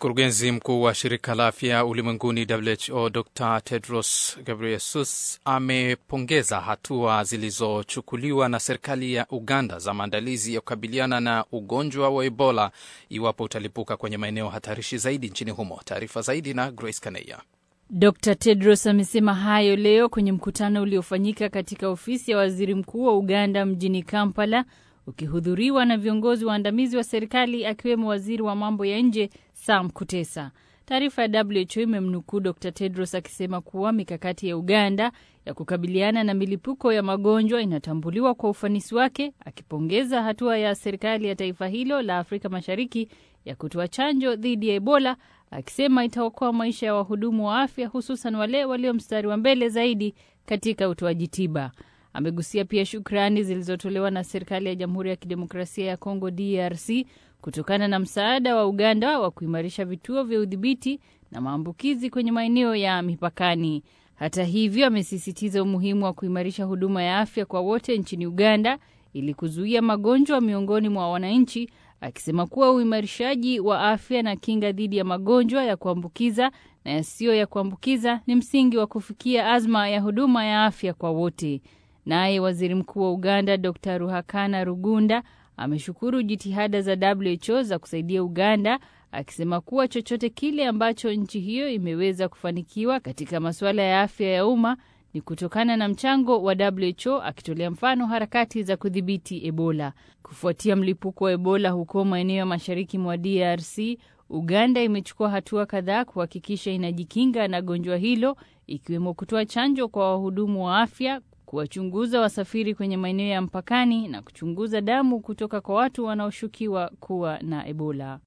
Mkurugenzi mkuu wa shirika la afya ulimwenguni WHO Dr Tedros Ghebreyesus amepongeza hatua zilizochukuliwa na serikali ya Uganda za maandalizi ya kukabiliana na ugonjwa wa Ebola iwapo utalipuka kwenye maeneo hatarishi zaidi nchini humo. Taarifa zaidi na Grace Kaneya. Dr Tedros amesema hayo leo kwenye mkutano uliofanyika katika ofisi ya waziri mkuu wa Uganda mjini Kampala, ukihudhuriwa na viongozi waandamizi wa serikali akiwemo waziri wa mambo ya nje Sam Kutesa. Taarifa ya WHO imemnukuu Dr Tedros akisema kuwa mikakati ya Uganda ya kukabiliana na milipuko ya magonjwa inatambuliwa kwa ufanisi wake, akipongeza hatua ya serikali ya taifa hilo la Afrika Mashariki ya kutoa chanjo dhidi ya Ebola, akisema itaokoa maisha ya wahudumu wa afya, hususan wale walio mstari wa mbele zaidi katika utoaji tiba. Amegusia pia shukrani zilizotolewa na serikali ya Jamhuri ya Kidemokrasia ya Kongo DRC kutokana na msaada wa Uganda wa kuimarisha vituo vya udhibiti na maambukizi kwenye maeneo ya mipakani. Hata hivyo, amesisitiza umuhimu wa kuimarisha huduma ya afya kwa wote nchini Uganda ili kuzuia magonjwa miongoni mwa wananchi, akisema kuwa uimarishaji wa afya na kinga dhidi ya magonjwa ya kuambukiza na yasiyo ya kuambukiza ni msingi wa kufikia azma ya huduma ya afya kwa wote. Naye waziri mkuu wa Uganda Dr Ruhakana Rugunda ameshukuru jitihada za WHO za kusaidia Uganda, akisema kuwa chochote kile ambacho nchi hiyo imeweza kufanikiwa katika masuala ya afya ya umma ni kutokana na mchango wa WHO, akitolea mfano harakati za kudhibiti Ebola. Kufuatia mlipuko wa Ebola huko maeneo ya mashariki mwa DRC, Uganda imechukua hatua kadhaa kuhakikisha inajikinga na gonjwa hilo, ikiwemo kutoa chanjo kwa wahudumu wa afya kuwachunguza wasafiri kwenye maeneo ya mpakani na kuchunguza damu kutoka kwa watu wanaoshukiwa kuwa na Ebola.